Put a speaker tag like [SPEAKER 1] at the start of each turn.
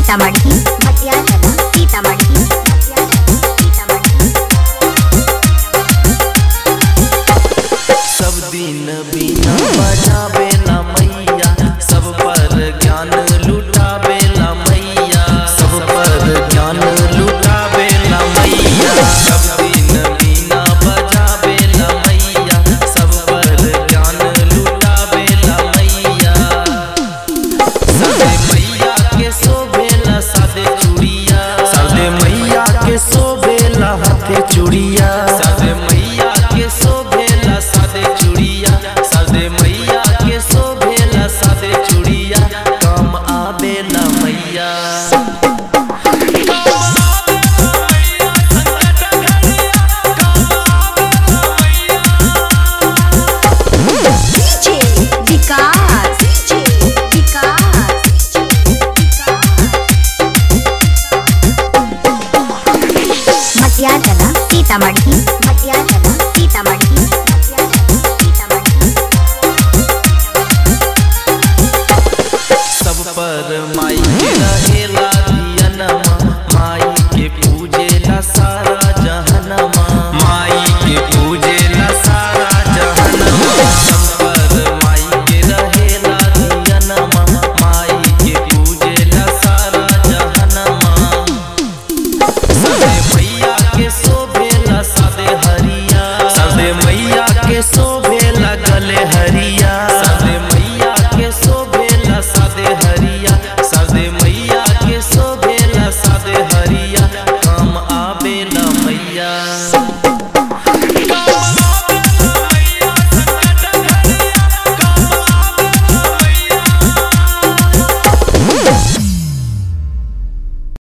[SPEAKER 1] सीतामढ़ी मटियाला सीतामढ़ी मटियाला सीतामढ़ी
[SPEAKER 2] सब दिन बिना बजावे ला मैया सब पर ज्ञान लुटावे ला मैया सब पर ज्ञान लुटावे ला मैया सब दिन बिना बजावे ला मैया सब पर ज्ञान लुटावे ला मैया सादे मैया के शोभेला सादे चूड़िया सादे मैया के शोभेला हाथे चूड़िया सादे मैया के शोभेला सादे चूड़िया सादे मैया के शोभेला सादे चूड़िया काम आवेला मैया
[SPEAKER 1] डीजे विकास डीजे विकास मटियाला सीतामढ़ी मटियाला सीतामढ़ी